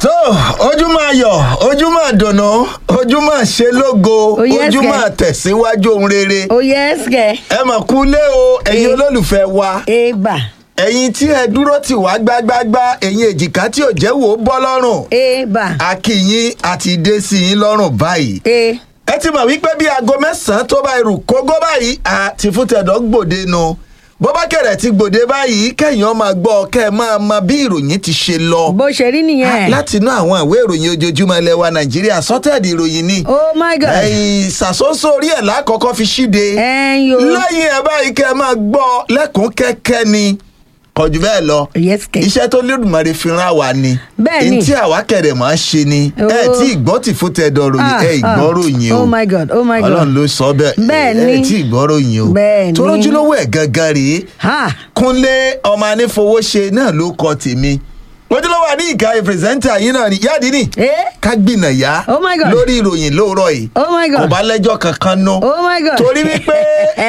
tó ojúmọ́ ayọ̀ ojúmọ́ dùnú ojúmọ́ ṣe lógo Oh, yes, ojúmọ́ kẹ̀. tẹ̀síwájú ohun rere ó yẹ ẹsẹ̀ ẹ mọ̀ kú lé o ẹ̀yin Eh. olólùfẹ́ wa eba ẹ̀yin tí ẹ dúró tì wá gbágbágbá ẹ̀yin èjìká tí ò jẹ́ wò ó bọ́ lọ́rùn eba akínyín àti dé sí yín lọ́rùn báyìí e ẹ ti mọ̀ wípé bí aago mẹ́sàn-án tó bá irú kógó báyìí àti fúntẹ̀dọ̀ gbòde nu bó bá kẹ̀rẹ̀ ti gbòde báyìí kẹ́yìn ọmọ gbọ́ kẹ́ ẹ máa mọ bí ìròyìn ti ṣe lọ bó ṣe rí nìyẹn láti inú àwọn ìwé ìròyìn ojoojúmọ́ ilẹ̀ wa nàìjíríà sọ́tẹ̀dì ìròyìn ni oh my god ẹ̀yìn ìṣàsóso orí ẹ̀ lákọ̀ọ́kọ́ fi ṣíde ẹ̀yin o lẹ́yìn ẹ̀ báyìí kẹ́ ẹ máa gbọ́ lẹ́kùn kẹ́kẹ́ ni kọjú bẹ́ẹ̀ lọ yes kẹ iṣẹ́ tó lódùmarè fi rán wa ni Bẹ́ẹ̀ ni. tí àwa kẹ̀rẹ̀ máa ṣe ni ẹ Oh. tí ìgbọ́ ti fún tẹ̀dọ̀ ròyìn Ah, ẹ ah. ìgbọ́ ròyìn o oh my god oh my god ọlọ́run ló sọ bẹ́ẹ̀ Bẹ́ẹ̀ ẹ ni. tí ìgbọ́ ròyìn o Bẹ́ẹ̀ ni. torójúlówó ẹ̀ gangan rèé ha kúnlé ọmọ anífowóṣe náà ló kọ tèmi ojúlówó àní ìka pírẹsẹ́ńtà yín náà ni yáàdì ni Eh? ká gbìnà yá Oh my God. lórí ìròyìn lóòrọ̀ yìí oh my kò god bá lẹ́jọ́ kankan nú oh my god torí wípé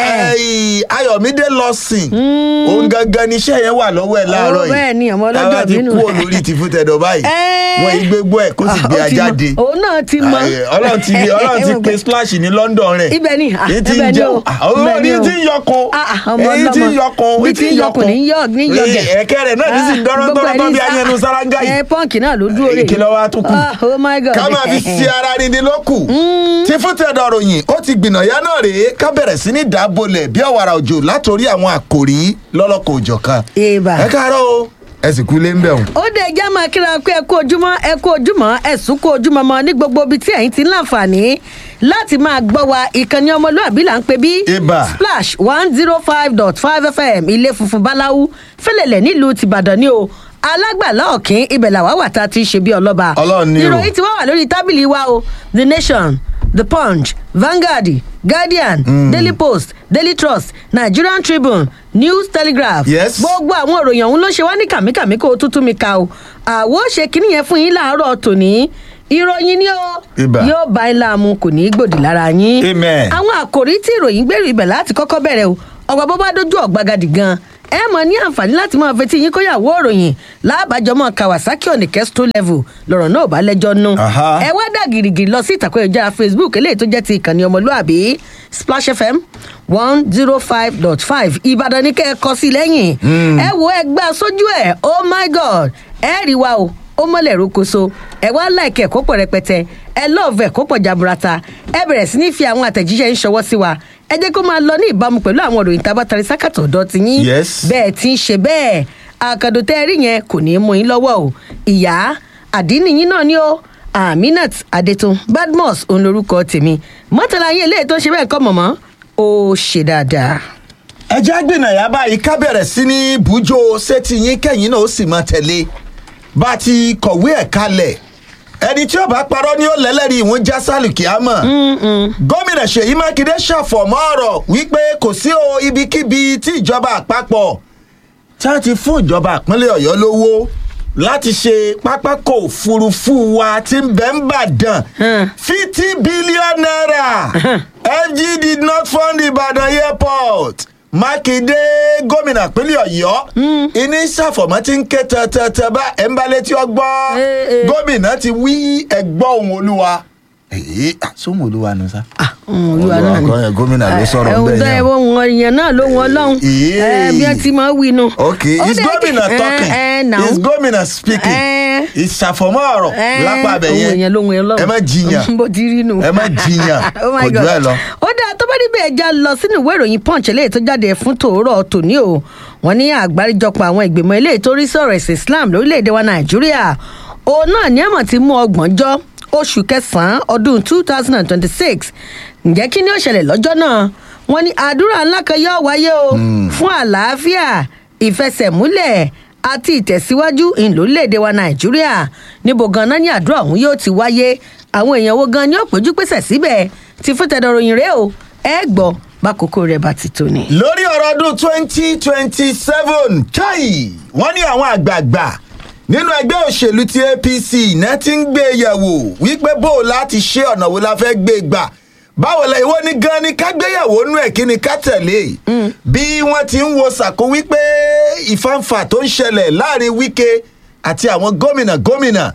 ẹ̀yìn ayọ̀mídé lọ sìn òun gangan níṣẹ́ yẹn wà lọ́wọ́ ẹ̀ láàárọ̀ Oh, yìí bẹ́ẹ̀ ni, ọmọ ọlọ́jọ́ táwa ti bínú. kú olórí ti fún tẹ̀dọ̀ báyìí Eh. wọ́n yí gbégbó ẹ̀ kó sì Ah, gbé ó ti mọ. ajáde òun náà ti mọ Ayé, ọlọ́run ti ọlọ́run ti pe splash ní london rẹ̀ ibẹ̀ ni ah, èyí tí ibẹ̀ ń ni jẹun o àwọn ibẹ̀ ni èyí o. tí ń yọkun Ah, ah, ọmọ èyí tí ń ọlọ́mọ. yọkun Bí èyí tí ń yọkun ní yọ ní yọgẹ̀. Eh, ẹ̀kẹ́ rẹ̀ náà ní sì ń dọ́rọ́ Ah, gbogbo tọ́rọ́ ẹ̀ tọ́ bí ní- ayẹnu ah, sáráńgá yìí ẹ pọ́ǹkì náà ló dúró rè ìkìlọ̀ wa tó kù Ah, oh my god ká máa fi ṣe ara ríni lókù tí fún tẹ̀dọ̀ ròyìn ó ti gbìnàyà náà rèé ká bẹ̀rẹ̀ sí ní dábòlẹ̀ bí ọ̀wàrà òjò látòrí àwọn àkòrí lọ́lọ́kọ̀ òjọ̀ kan eba ẹ káàárọ̀ o ẹ sì kú lé ń bẹ̀ wọ̀n. ó dé ẹjẹ́ máa kíra pé ẹ kú ojúmọ́ ẹ kú ojúmọ́ ẹ̀sùn kú ojúmọ́ mọ́ ní gbogbo ibi tí ẹ̀yin ti ń láǹfààní láti máa gbọ́ wa ìkànnì ọmọlúàbí là ń pè bí Ibà. splash one zero five dot five fm ilé funfun báláwú fẹlẹ̀lẹ̀ nílùú tìbàdàn ni o alágbàlá ọ̀kín ibẹ̀ làwa wà tá a ti ṣe bí ọlọ́ba Ọlọ́run ni o. ìròyìn ti wá wà lórí tábìlì wa o the nation the punch vanguard guardian daily post daily trust nigerian tribune news telegraph Yes. gbogbo àwọn òròyìn ọ̀hún ló ṣe wá ní kàmíkàmí kó o tútù mi ka o àwo ṣe kínní yẹn fún yín láàárọ̀ tòní ìròyìn ni ó Ibà. yóò bá yín láàmú kò ní í gbòdì lára yín Amen. àwọn àkòrí tí ìròyìn gbèrú ibẹ̀ láti kọ́kọ́ bẹ̀rẹ̀ o ọ̀gbà bó bá dójú ọ̀gbagadì gan ẹ mọ̀ ní àǹfààní láti máa fetí yín kóyàwó òròyìn lábàjọmọ́ kawasaki onikestro level lọ́rọ̀ náà ò bá lẹ́jọ́ nú Aha. ẹ wá dà gìrìgìrì lọ sí ìtàkùn ìjára facebook eléyìí tó jẹ́ ti ìkànnì ọmọlúàbí splash fm one zero five dot five ìbàdàn ní kẹ́ ẹ kọ sí lẹ́yìn ẹ wo ẹgbẹ́ sójú ẹ̀ oh my god ẹ rí wa o ó mọ̀lẹ̀ rókoṣo ẹ wá láìkẹ́ ẹ̀kọ́ pọ̀ rẹpẹtẹ ẹ lọ́ọ̀fù ẹ̀kọ́ pọ̀ jaburata ẹ bẹ̀rẹ̀ sí ní fi àwọn àtẹ̀jíṣẹ́ ń ṣọwọ́ sí wa ẹ jẹ́ kó máa lọ ní ìbámu pẹ̀lú àwọn òròyìn tá a bá tari sákàtọ̀ ọ̀dọ́ ti yín Yes. bẹ́ẹ̀ ti ń ṣe bẹ́ẹ̀ àkàndò tẹ́ ẹ rí yẹn kò ní í mú yín lọ́wọ́ o ìyá àdínì yín náà ni ó aminat adetun badmus òun lorúkọ tèmi mọ́tàlá yín eléyìí tó ń ṣe bẹ́ẹ̀ kọ́ mọ̀mọ́ ó ṣe dáadáa. ẹ jẹ́ gbìnàyà báyìí ká bẹ̀rẹ̀ sí ní bùjọ sétí yín kẹ́yìn náà ó sì máa tẹ̀lé bá a ti kọ̀wé ẹ̀ kalẹ̀ ẹni tí ó bá parọ́ ni ó lẹ́lẹ́rìí ìwọ̀n já sálùkì àmọ́ gómìnà ṣèyí mákindé ṣàfọ̀mọ́ ọ̀rọ̀ wípé kò sí o ibikíbi tí ìjọba àpapọ̀ tí wọ́n ti fún ìjọba ìpínlẹ̀ ọ̀yọ́ lówó láti ṣe pápákọ̀ òfurufú wa tí ń bẹ́ ń bàdàn fifty billion naira fg did not fund ibadan airport mákindé gómìnà ìpínlẹ̀ ọ̀yọ́ ìní ṣàfọ̀mọ́ tí ń ké tẹ̀tẹ̀tẹ̀ bá ẹ̀ ń bá létí ọgbọ́n Eh, eh. gómìnà ti wí ẹgbọ́ ohun olúwa èyí àsomọ olúwa nù sá. olúwa náà ni. Olúwa, gómìnà ló sọ̀rọ̀ ẹ̀hún bẹ́ẹ̀ tó yẹn. ẹ̀ wọ́n wọn èèyàn náà ló wọn lọ́hùn Ìyé. ẹ̀ bí wọ́n ti máa wí nu. ok Ó is dẹ̀ gómìnà kí- talking ẹ̀, ẹ̀, now. is gómìnà speaking Eh. ìṣàfọ̀mọ́ ọ̀rọ̀ Ẹ́, lápá abẹ ohun yẹn èèyàn lóhun èèyàn lọ́hùn. ẹ má jiyàn bó ti rí nù. ẹ má jiyàn Oh my kò jù God. ẹ lọ. ó dáa tó bá níbẹ̀ ẹja lọ sínú ìwé ìròyìn punch eléyìí tó jáde fún tòórọ́ tòní o wọ́n ní àgbáríjọpọ̀ àwọn ìgbìmọ̀ eléyìí tó rí sọ̀rọ̀ ẹ̀sìn islam lórílẹ̀‐èdè wa nàìjíríà òun náà ní àmọ̀ ti mú ọgbọ̀njọ́ oṣù kẹsàn-án ọdún two thousand and twenty-six ǹjẹ́ kí ni ó ṣẹlẹ̀ lọ́jọ́ náà wọ́n ní àdúrà ńlá kan yóò wáyé o fún àlàáfíà ìfẹsẹ̀múlẹ̀ àti ìtẹ̀síwájú ìlórílẹ̀‐èdè wa nàìjíríà níbo ganan ní àdúrà ọ̀hún yóò ti wáyé àwọn èèyàn wo gan ni ó péjú pèsè síbẹ̀ ti fún tẹ̀dọ̀ròyìn rẹ o ẹ gbọ́ bákòókò rẹ̀ bá ti tó ni. lórí ọ̀rọ̀ ọdún twenty twenty seven chai wọ́n ní àwọn àgbààgbà nínú ẹgbẹ́ òṣèlú ti apc náà ti ń gbé e yẹ̀wò wípé bó o láti ṣe ọ̀nà wo la fẹ́ gbé e gbà báwo la ìwọ ni gan ni ká gbéyàwó nú ẹ̀ kí ni ká tẹ̀lé bí wọ́n ti ń wo sàkó wípé ìfàǹfà tó ń ṣẹlẹ̀ láàrin wíkẹ́ àti àwọn gómìnà gómìnà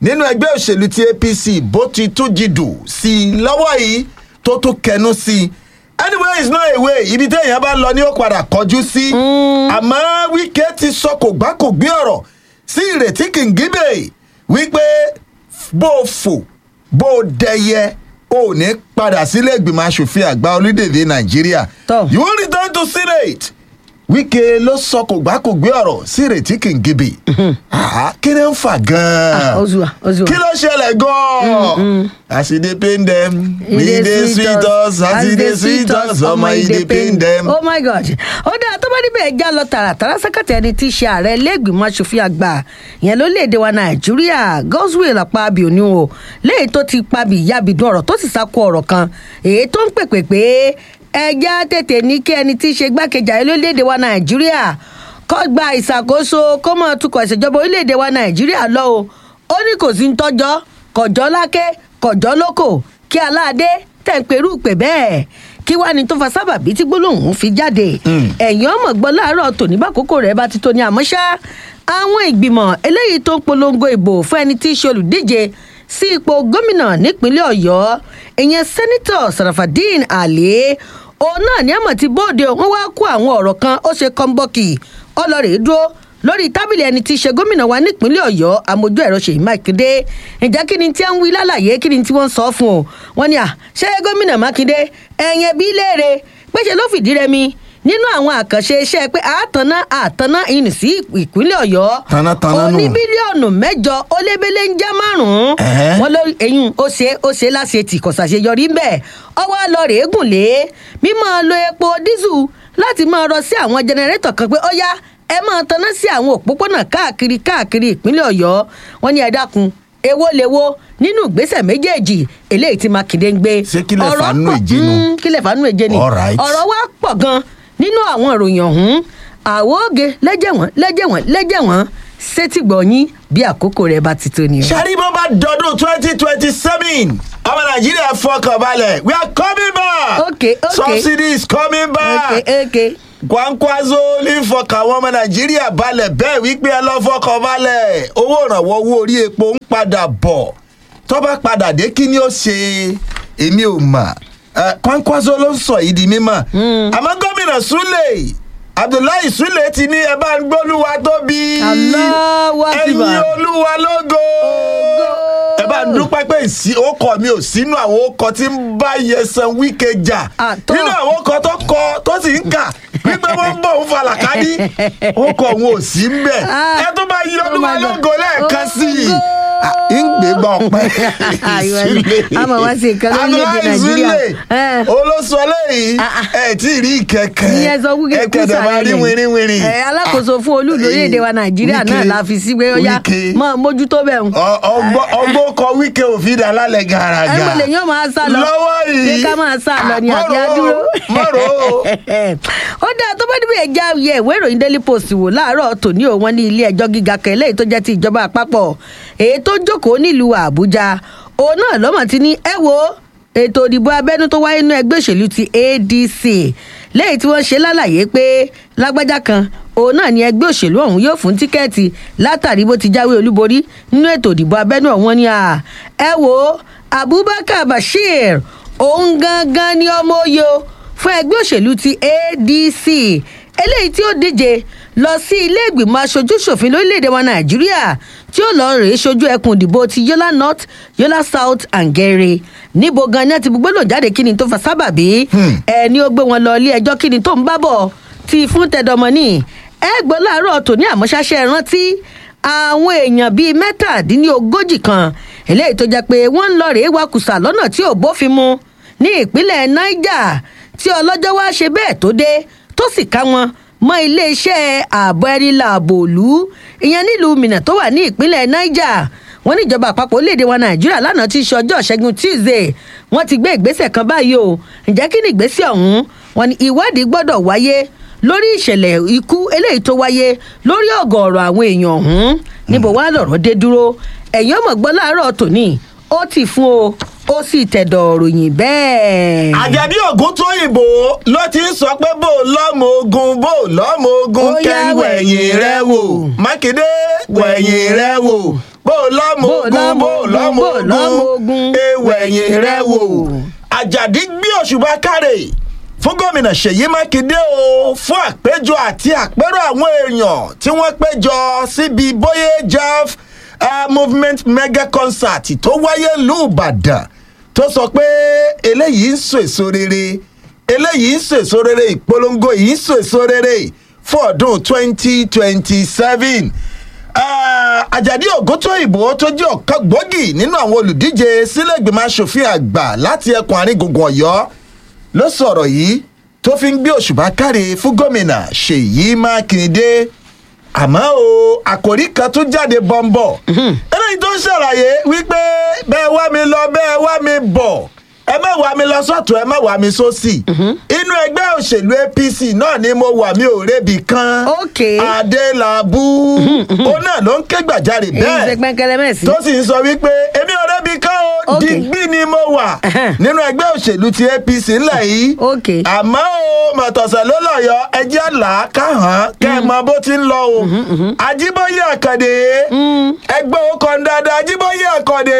nínú ẹgbẹ́ òṣèlú ti apc bó ti tún jìdù sí i lọ́wọ́ yìí tó tún kẹnu sí i anyway it's not a way ibi téèyàn bá lọ ni ó padà kọjú sí àmọ́ wíkẹ́ ti sọ kò gbá kò gbé ọ̀rọ̀ sí ìrètí kìngíbè wípé bó o fò bó o dẹyẹ o ò ní padà sílé ìgbìmọ̀ asòfin àgbà orílẹ̀-èdè nàìjíríà Tọ́. you will return to senate wíkẹ́ ló sọ kò gbá kò gbé ọ̀rọ̀ sí ìrètí kìngíbè Ah, kí ni ń fà gan-an Ozua, Ozua. kí ló ṣẹlẹ̀ gan-an as e dey pain dem e dey sweet us as e dey sweet us ọmọ e dey pain dem. oh my god ó dáa tó bá níbẹ̀ já lọ tààràtàrà sẹ́kẹ̀tì ẹni tí í ṣe ààrẹ lẹ́gbìmọ̀ asòfin àgbà yẹn lórílẹ̀‐èdè wa nàìjíríà godswill apábíò ni o léyìí tó ti pabì yabìdún ọ̀rọ̀ tó sì sáko ọ̀rọ̀ kan èyí tó ń pèpè pé ẹja tètè ní kí ẹni tí í ṣe gbákejì ààrẹ lórílẹ̀‐èdè wa nàìjíríà kó gba ìṣàkóso kó mọ̀ tukọ̀ ìṣèjọba orílẹ̀‐èdè wa nàìjíríà lọ o ó ní kò sí ń tọ́jọ́ kọ̀jọ́ lákè kọ̀jọ́ lóko kí aláàdé tẹ̀ ń perú pè bẹ́ẹ̀ kí wàá ní tó fa sábàbí tí gbólóhùn fi jáde ẹ̀yìn ọmọ gbọ́ láàárọ̀ tòní bákòókò rẹ̀ bá ti tó ní àmọ́ ṣá àwọn ìgbìmọ̀ eléyìí tó ń polongo ìbò fún ẹni tí í ṣe olùdíje sí ipò gómìnà nípínlẹ̀ ọ̀yọ́ ìyẹn sẹ́nitọ̀ sarafadeen alẹ́ òun náà ní àmọ̀ tí bóde wọn wá kó àwọn ọ̀rọ̀ kan ó ṣe kọ́ńbọ́ọ̀kì ọlọ́rẹ̀ dúró lórí tábìlì ẹni tí í ṣe gómìnà wa nípínlẹ̀ ọ̀yọ́ amójú ẹ̀rọ ṣèyí mákindé ǹjẹ́ kí ni tí wọ́n ń wí lálàyé kí ni tí wọ́n ń sọ fún o wọ́n ní à ṣé gómìnà mákindé ẹ̀yìn ẹbí léèrè péṣe ló fìdí rẹmi nínú àwọn àkànṣe iṣẹ́ pé àtàná àtàná ìrìn sí ìpínlẹ̀ ọ̀yọ́ Tanátaná nù. oní bílíọ̀nù mẹ́jọ ó lébélé ń já márùn-ún Ẹ̀hẹ́. wọn ló eyín ó ṣe ó ṣe láṣẹ tì kò ṣàṣeyọrí ńbẹ ọwọ́ lọ rèé gùn lé mímọ́ lo epo dísù láti máa rọ sí àwọn jẹnẹrétọ̀ kan pé ó yá ẹ máa taná sí àwọn òpópónà káàkiri káàkiri ìpínlẹ̀ ọ̀yọ́ wọn ní ẹ dákun èwo lèwo nínú ìgbésẹ̀ méjèèjì eléyìí tí mákindé ń gbé Ṣé kílẹ̀ Ọ̀rọ̀ fàánú pọ̀- èje nu? Mm, kílẹ̀ fàánú èje ni All right. ọ̀rọ̀ wa pọ̀ gan nínú àwọn ìròyìn ọ̀hún àwòóge lẹ́jẹ̀wọ̀n lẹ́jẹ̀wọ̀n lẹ́jẹ̀wọ̀n sétìgbọ̀nyín bí àkókò rẹ̀ bá ti tó ni o. sari bó bá dọdún twenty twenty seven ọmọ nàìjíríà fọkàn balẹ̀ we are coming back Okay, okay. subsidy is coming back okay okay kwankwaso ní fọkàn àwọn ọmọ nàìjíríà balẹ̀ bẹ́ẹ̀ wípé ẹ lọ́ fọkàn balẹ̀ owó ìrànwọ́ owó orí epo ń padà bọ̀ tó bá padà dé kí ni ó ṣe èmi ò mà Eh, kwankwaso ló ń sọ yìí di mímọ̀ àmọ́ gómìnà súlẹ̀ abdullahi súlẹ̀ ti ní ẹ bá ń gbólúwa tóbi Allahu Akbar. ẹ̀yin olúwa lógo ẹ bá ń dúpẹ́ pé ìsí ọkọ̀ mi ò sínú àwọn ọkọ̀ tí ń bá yẹsan wíkẹ́ jà Àtọ́. nínú àwọn ọkọ̀ tó kọ tó sì ń kà wípé wọ́n ń bọ̀ ń falàká ní ọkọ̀ òun ò sí ń bẹ̀ Ah. ẹ tó bá yí Oh olúwa my God. lógo lẹ́ẹ̀kan sí i Ológo. Ah, ń gbé gbọ́ ọpẹ́ Ìwọ- àmọ́ wá sí nǹkan lórílẹ̀-èdè Nàìjíríà. Eh. olóṣù ọlẹ́yìn Ah, ah. ẹ tí ì rí kẹ̀kẹ́ ìyẹn sọ wúkẹ́ ẹ kẹ̀dẹ̀ máa rí wìrìwìrì ẹ alákòóso fún olú lórílẹ̀‐èdè wa nàìjíríà náà Wike. la fi sí pé ó yá Wike. mọ mójútó bẹ̀ ń. Ọ- ọgbọ́ ọgbọ́ kọ wíkẹ́ òfin dà lálẹ́ gàràgà ẹ gbọ́dọ̀ yóò máa sá lọ lọ́wọ́ yìí ṣé ká máa sá lọ ni àbí mọ́rò ó, adúró. mọ́rò ó. ó dáa tó bá níbi ẹja yẹ ìwé ìròyìn daily post wò láàárọ̀ tòní òun ní ilé ẹjọ́ gíga kan eléyìí tó jẹ́ ti ìjọba àpapọ̀ èyí tó jókòó nílùú àbújá òun náà lọ́mọ̀ ti ní ẹ wo ètò ìdìbò abẹ́nú tó wáyé nínú ẹgbẹ́ òṣèlú ti adc lẹ́yìn tí wọ́n ṣe lálàyé pé lágbájá kan òun náà ni ẹgbẹ́ òṣèlú ọ̀hún yóò fún tíkẹ́ẹ̀tì látàrí bó ti jáwé olúborí nínú ètò ìdìbò abẹ́nú ọ̀hún ni à ẹ wo abubakar bashir òun gangan ni ọmọ oyè o fún ẹgbẹ́ òṣèlú ti adc eléyìí tí ó díje lọ sí ilé ìgbìmọ̀ aṣojú ṣòfin lórílẹ̀‐èdè wa nàìjíríà tí ó lọ rèé ṣojú ẹkùn ìdìbò ti yola north yola south and gere níbo gan ni ẹ ti gbogbo lò jáde kí ni tó fa sábàbí ẹni ó gbé wọn lọ ilé ẹjọ́ kí ni tó ń bá bọ̀ ti fún tẹdọmọ́nì ẹ gbọ́ láàárọ̀ tòní àmọ́ṣáṣẹ́ rántí àwọn èèyàn bíi mẹ́tàdínlógójì kan eléyìí tó jẹ́ pé wọ́n ń lọ rèé wakùsà lọ́nà tí ò bófin mu ní ìpínlẹ̀ niger tí ọlọ́jọ́ wá ṣe bẹ́ẹ̀ tó dé tó sì ká wọn mọ iléeṣẹ́ ààbò ẹni làbò òlú ìyẹn nílùú minna tó wà ní ìpínlẹ̀ niger wọ́n níjọba àpapọ̀ orílẹ̀-èdè wa nàìjíríà lánàá ti ṣe ọjọ́ ṣẹ́gun tuesday wọ́n ti gbé ìgbésẹ̀ kan báyìí o ǹjẹ́ kí ni ìgbésẹ̀ ọ̀hún wọ́n ní ìwádìí gbọ́dọ̀ wáyé lórí ìṣẹ̀lẹ̀ ikú eléyìí tó wáyé lórí ọ̀gọ̀ọ̀rọ̀ àwọn èèyàn ọ̀hún níbo wá lọ̀rọ̀ dé dúró ẹ̀yìn ọmọ gbọ́ láàárọ̀ tòní ó ti fún o ó sì tẹ̀dọ̀ ròyìn bẹ́ẹ̀. àjàdí ògún tó yìnbó ló ti ń sọ pé bó lọ́mọ ogun bó lọ́mọ ogun Ó yá, kẹ́ wẹ̀yìn rẹ wò mákindé wẹ̀yìn rẹ wò bó lọ́mọ Bó ogun lọ́mọ bó ogun, lọ́mọ bó lọ́mọ ogun ogun. ẹ wẹ̀yìn rẹ wò àjàdí gbé òṣùbà kárẹ̀ fún gómìnà ṣèyí mákindé o fún àpéjọ àti àpérò àwọn èèyàn tí wọ́n péjọ síbi bóyá jaf uh, movement mega concert tó wáyé lùbàdàn tó sọ pé eléyìí ń so èso rere eléyìí ń so èso rere ìpolongo yìí ń so èso rere fún ọdún twenty twenty seven àjàdí ògúntóyìnbó tó jẹ́ ọ̀kan gbòógì nínú àwọn olùdíje sílẹ̀gbìmọ̀ asòfin àgbà láti ẹkùn àárín gbùngbùn ọ̀yọ́ ló sọ̀rọ̀ yìí tó fi ń gbé òṣùbà káre fún gómìnà ṣèyí mákindé àmọ́ o àkòrí kan tún jáde bọ́ńbọ̀ eléyìí tó ń ṣàlàyé wípé bẹ́ẹ̀ wá mi lọ bẹ́ẹ̀ wá mi bọ̀ ẹ má wá mi lọ sọ́tún ẹ má wá mi sósì inú ẹgbẹ́ òṣèlú apc náà ni mo wà mí ò rébi kan Ok. adélábù òun náà ló ń ké gbàjarè èyí ṣe bẹ́ẹ̀ pẹ́ńkẹ́lẹ́ mẹ́sì. tó sì ń sọ wípé èmi ò rébi kan o Ok. digbí ni mo wà Ẹhẹ́n. nínú ẹgbẹ́ òṣèlú ti apc ńlẹ̀ yìí Ok. àmọ́ o mọ̀tọ̀sẹ̀ ló lọ́yọ̀ ẹjẹ́ àlá káhàn kẹ́ ẹ mọ bó ti ń lọ o ajíbóyè àkàndé ẹgbẹ́ òkan dáadáa ajíbóyè àkàndé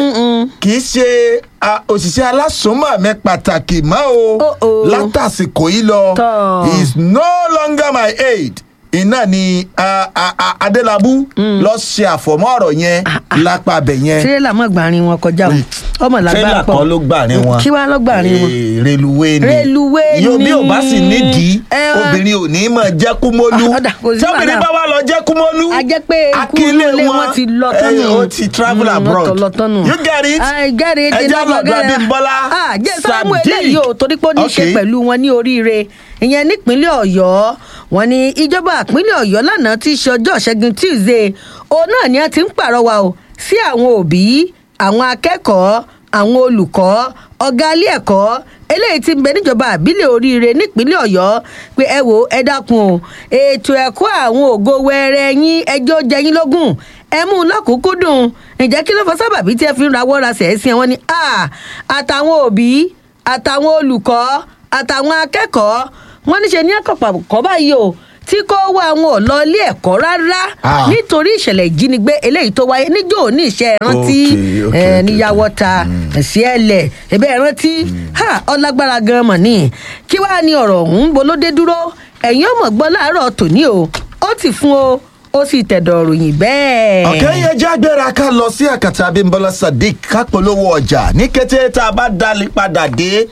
kì í ṣe a, òṣìṣẹ́ alásùnmọ̀ mi pàtàkì mọ́ o Oh, oh. látàsìkò yìí lọ Tọ́. he is no longer my aid iná ni a, a, a, adélábù lọ ṣe àfọmọ́ ọ̀rọ̀ yẹn lápá abẹ yẹn tirẹ́là mọ̀ gbàrin wọn kọjá o ọmọ làgbà tírélà pọ̀ kan ló gbà ní wọn kí wàá lọ gbàrin wọn. Eh, reluwé ni Reluwé yóò bí ò bá sì ni. nídìí Ẹ wá. obìnrin ò ní mọ̀ jẹ́ kúmólú Ah, ọ̀dà, kò sí tí obìnrin wàhálà. bá wà lọ jẹ́ kúmólú a jẹ́ pé akílé kúlé wọn ti lọ eh, tọ́nù. ó ti travel abroad lọ tọ́nù. you get it I get it. ẹja lọ́dọ̀ abímbọ́lá jẹ́ sáàmù eléyìí o torí pé ó ní í ṣe Okay. pẹ̀lú wọn ní oríire ìyẹn nípínlẹ̀ ọ̀yọ́ wọn ní ìjọba ìpínlẹ̀ ọ̀yọ́ lánàá tí í ṣe ọjọ́ ṣẹ́gun tuesday òun náà ni a ti ń pàrọwà o sí àwọn òbí àwọn akẹ́kọ̀ọ́ àwọn olùkọ́ ọ̀gá ilé ẹ̀kọ́ eléyìí ti ń bẹ níjọba àbílẹ̀ oríire nípínlẹ̀ ọ̀yọ́ pé ẹ wo ẹ dákun o ètò ẹ̀kọ́ àwọn ògo wẹrẹ yín ẹjọ́ jẹ yín lógún ẹ mú un lọ́kùnkúndùn ǹjẹ́ kí ló fọ sábàbí tí ẹ fi ń rawọ́ ra sẹ̀ẹ́sì wọn ni "Ah, àtàwọn òbí àtàwọn olùkọ́ àtàwọn akẹ́kọ̀ọ́ wọ́n níṣe ní ẹ̀kọ́ báyìí o tí kò wá àwọn ò lọ ilé ẹ̀kọ́ rárá Ah. nítorí ìṣẹ̀lẹ̀ ìjínigbé eléyìí tó wáyé níjó ní ìṣe ẹ̀rántí Okay, okay, ẹ̀ okay, níyàwó ta ẹ̀sí ẹ̀lẹ̀ ẹ̀bẹ̀ ẹ̀rántí ha ọlágbára gan mọ̀ ní kí wàá ní ọ̀rọ̀ ọ̀hún bolódé dúró ẹ̀yìn ọmọ gbọ́ láàárọ̀ tòní o ó ti fún o ó sì tẹ̀dọ̀ ròyìn bẹ́ẹ̀. ọ̀kẹ́ yẹn jágbéra ká lọ sí àkàtà abímbọ́lá sadiq ká polówó ọjà ní kété tá a bá dalí padà dé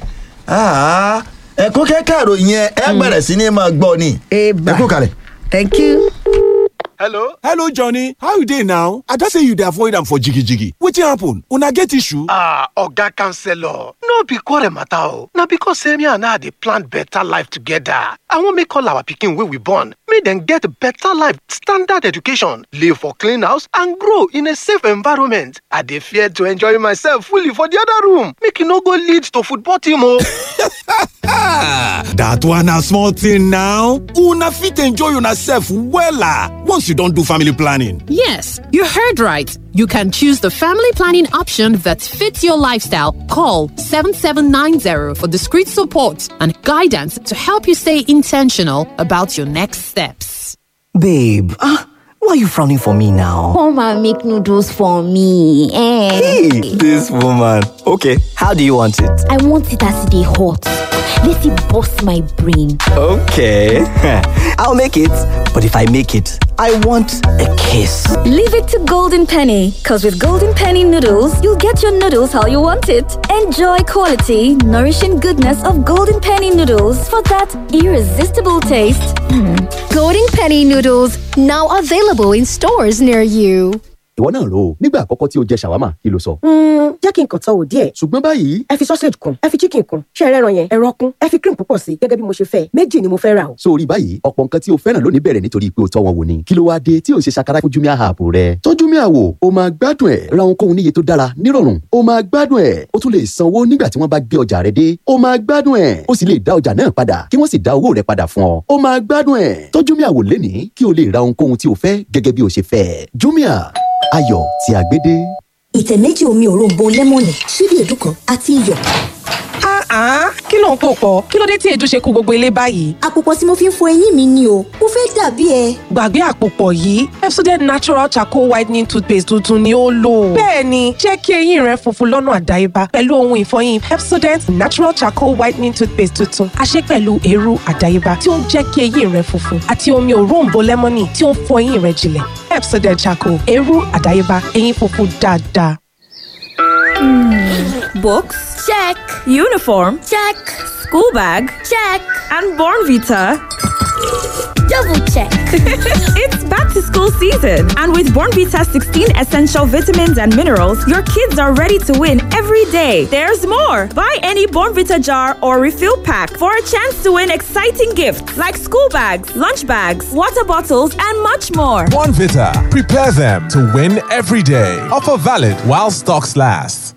ah, ẹ̀kún kẹ́kẹ́ ìròyìn yẹn ẹ bẹ̀rẹ̀ sí ní máa gbọ́ ni Eba. ẹ̀kún kalẹ̀. thank you. hello hello johnny how you dey now i don say you dey avoid am for jigijigi wetin happen una get issue. ah oga counselor no be quarrel matter o na because say me and her dey plan better life together i wan make all our pikin wey we born make dem get better life standard education live for clean house and grow in a safe environment i dey fear to enjoy myself fully for the other room make e no go lead to football team o. that one na small thing now una fit enjoy una sef wella once you don do family planning. Yes, you heard right. You can choose the family planning option that fits your lifestyle. Call 7790 for discreet support and guidance to help you stay intentional about your next steps. Babe, ah, why are you frowning for me now? Come and make noodles for me. Eh. Hey, this woman. Okay, how do you want it? I want it as they hot. Let it bust my brain. Okay, I'll make it. But if I make it, I want a kiss. Leave it to Golden Penny, because with Golden Penny noodles, you'll get your noodles how you want it. Enjoy quality, nourishing goodness of Golden Penny noodles for that irresistible taste. Golden Penny noodles now available in stores near you. ìwọ náà rò ó nígbà àkọ́kọ́ tí o jẹ ṣàwámà kí ló sọ. jẹ́ kí n kàn tán wò díẹ̀. ṣùgbọ́n báyìí ẹ fi sausage kun ẹ fi chicken kun ṣé ẹ rẹ́ran yẹn ẹran kun ẹ fi cream púpọ̀ sí i gẹ́gẹ́ bí mo ṣe fẹ́ méjì ni mo fẹ́ rà o. sórí báyìí ọ̀pọ̀ nǹkan tí o fẹ́ràn lónìí bẹ̀rẹ̀ nítorí pé o tọ́ wọn wò ni kí ló wáá dé tí o ṣe ṣàkárá fún jumia app rẹ. tọ́ jumia wò o máa gbádùn ẹ̀ ra ohunkóhun níye tó dára nírọ̀rùn o máa gbádùn ẹ̀ o tún lè sanwó nígbà tí wọ́n bá gbé ọjà rẹ dé o máa gbádùn ẹ̀ o sì lè dá ọjà náà padà kí wọ́n sì dá owó rẹ padà fún ọ o máa gbádùn ẹ̀ tọ́ jumia wò lénìí kí o lè ra ohunkóhun tí o fẹ́ gẹ́gẹ́ bí o ṣe fẹ́ jumia ayọ̀ tí a gbé dé. ìtẹ̀ méjì omi òróǹbó lẹ́mọ̀nì ṣíbí èédú kan àti iyọ̀. Ah, kí ló ń pò pọ̀? Kí ló dé tí èédú ṣe kú gbogbo ilé báyìí? àpòpọ̀ tí mo fi ń fọ eyín mi ni o mo fẹ́ dàbí ẹ. Gbàgbé àpòpọ̀ yìí, Pepsodent Natural Charcoal Whitening Toothpaste tuntun ni ó lò. Bẹ́ẹ̀ni, jẹ́ kí eyín rẹ funfun lọ́nà àdáyébá pẹ̀lú ohun ìfọyín Pepsodent Natural Charcoal Whitening Toothpaste tuntun. A ṣe pẹ̀lú eérú àdáyébá tí ó ń jẹ́ kí eyín rẹ funfun àti omi òróǹbó lẹ́mọ́nì tí ó ń fọ eyín rẹ jinlẹ̀. Pepsodent Charcoal, eérú àdáyébá, eyín funfun dáadáa. Books? Check. Uniform? Check. School bag? Check. And Born Vita? Double check. it's back to school season. And with Born Vita 16 essential vitamins and minerals, your kids are ready to win every day. There's more. Buy any Born Vita jar or refill pack for a chance to win exciting gifts like school bags, lunch bags, water bottles, and much more. Bonvita. Prepare them to win every day. Offer valid while stocks last.